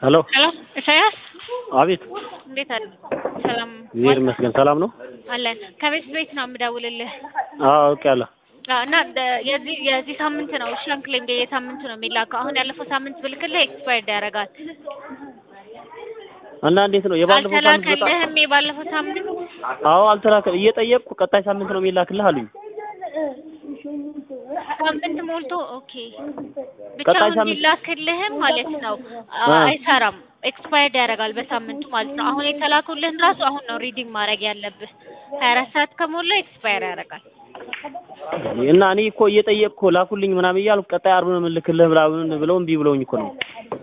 ሄሎ ሄሎ ኢሳያስ አቤት እንዴት አለ? ሰላም እግዚአብሔር ይመስገን ሰላም ነው አለን። ከቤት ቤት ነው የምደውልልህ አዎ አውቄያለሁ አዎ፣ እና ደ- የዚህ የዚህ ሳምንት ነው ሻንክሊንግ የሳምንቱ ነው የሚላከው። አሁን ያለፈው ሳምንት ብልክልህ ኤክስፓየርድ ያደርጋል። እና እንዴት ነው የባለፈው ሳምንት በጣም አልተላከልህም? የባለፈው ሳምንት አዎ አልተላከ እየጠየቅኩ ቀጣይ ሳምንት ነው የሚላክልህ አሉኝ ሳምንት ሞልቶ ኦኬ፣ ብቻ ቀጣይ አሁን ሳምንት- ቢላክልህም ማለት ነው አ- አ። አይሰራም። ኤክስፓየርድ ያደርጋል በሳምንቱ ማለት ነው። አሁን የተላኩልህን ራሱ አሁን ነው ሪዲንግ ማድረግ ያለብህ። ሀያ አራት ሰዓት ከሞላ ኤክስፓየር ያደርጋል። እና እኔ እኮ እየጠየቅኩ ላኩልኝ ምናምን እያልኩ ቀጣይ ዓርብ ነው የምልክልህ ምናምን ብለው እምቢ ብለውኝ እኮ ነው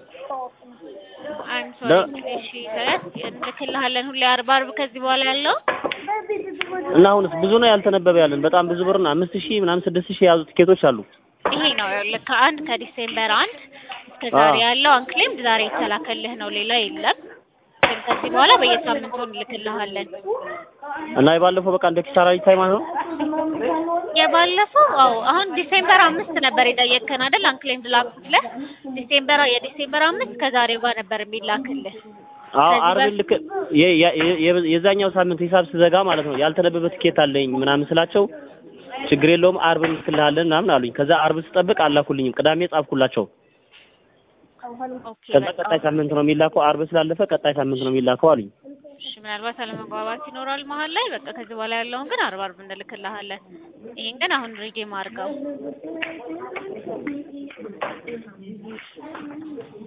አይም ሶሪ ለ- እሺ፣ ኢሳያስ እንልክልሃለን ሁሌ አርብ አርብ ከዚህ በኋላ ያለው እና አሁንስ ብዙ ነው ያልተነበበ ያለን በጣም ብዙ ብር ነው አምስት ሺህ ምናምን ስድስት ሺህ የያዙ ቲኬቶች አሉ ይሄ ነው ይኸውልህ ከአንድ ከዲሴምበር አንድ እስከ ዛሬ አዎ። ያለው አንክሌም ዛሬ የተላከልህ ነው፣ ሌላ የለም። ግን ከዚህ በኋላ በየሳምንቱ እንልክልሃለን። እና የባለፈው በቃ እንደ ኪሳራ ይታይ ማለት ነው የባለፈው አዎ፣ አሁን ዲሴምበር አምስት ነበር የጠየቅከን አይደል? አንክሌም ላኩልህ ዲሴምበር የዲሴምበር አምስት ከዛሬው ጋር ነበር የሚላክልህ። አዎ ከዚህ ዓርብ በፊት- ልክ የ- የ- የ- የዛኛው ሳምንት ሂሳብ ስዘጋ ማለት ነው ያልተነበበ ትኬት አለኝ ምናምን ስላቸው ችግር የለውም ዓርብ እንልክልሃለን ምናምን አሉኝ ከዛ ዓርብ ስጠብቅ አላኩልኝም ቅዳሜ ጻፍኩላቸው ኦኬ ከዛ በቃ ቀጣይ ሳምንት ነው የሚላከው ዓርብ ስላለፈ ቀጣይ ሳምንት ነው የሚላከው አሉኝ እሺ፣ ምናልባት አለመግባባት ይኖራል መሀል ላይ። በቃ ከዚህ በኋላ ያለውን ግን አርብ አርብ እንልክልሃለን። ይሄን ግን አሁን ሪዲም አድርገው